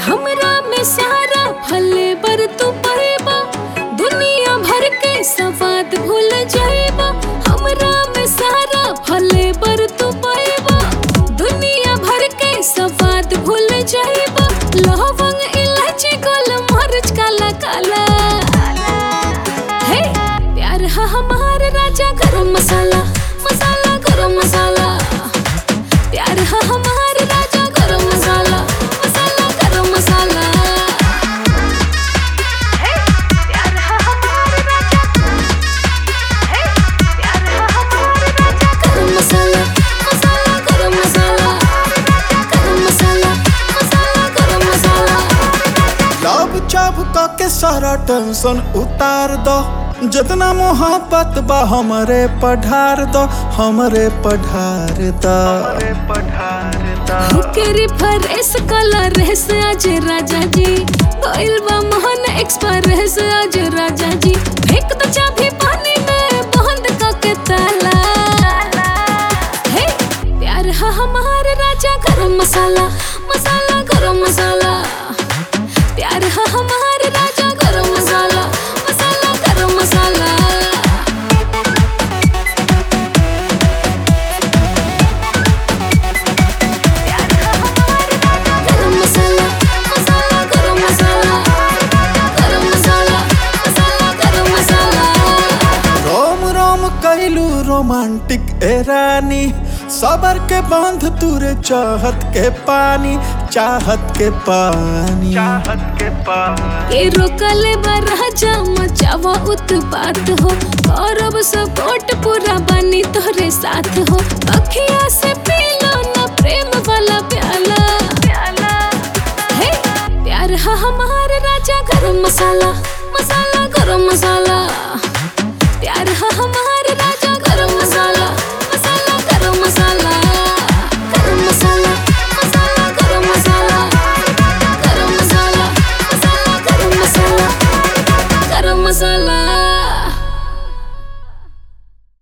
हमरा में सारा फले बर तू पैबा दुनिया भर के सवाद भूल जाएबा हमरा में सारा फले बर तू पैबा दुनिया भर के सवाद भूल जाएबा लवंग इलायची गोल मरच काला काला हे प्यार हा हमार राजा गरम मसाला मसाला गरम मसाला प्यार हा हमार राजा गरम मसाला मसाला गरम मसाला हे प्यार हा हमार राजा हे प्यार हा हमार राजा गरम मसाला मसाला गरम मसाला गरम मसाला मसाला गरम मसाला लब चाप के सारा टेंशन उतार दो जितना मोहब्बत बा हमरे पढ़ार दो हमरे पढ़ार दो हुकेरी फरेस कलर रेस आज राजा जी भइल बा मोहन एक्सप्रेस आज राजा जी फेंक दो चाबी पानी में बंद करके ताला हे प्यार हा हमार राजा गरम मसाला मसाला गरम मसाला प्यार हा हमार राजा गरम मसाला मसाला गरम मसाला गरम मसाला मसाला गरम मसाला गरम मसाला मसाला गरम मसाला रोम रोम कैलू रोमांटिक ए रानी सबर के बांध तुरे चाहत के पानी चाहत के पानी चाहत के पानी के रोकले बा राजा मचावा उत्पात हो गौरव सपोर्ट पूरा बनी तोरे साथ हो अखिया से पी लो ना प्रेम वाला प्याला प्याला हे प्यार हा हमार राजा गरम मसाला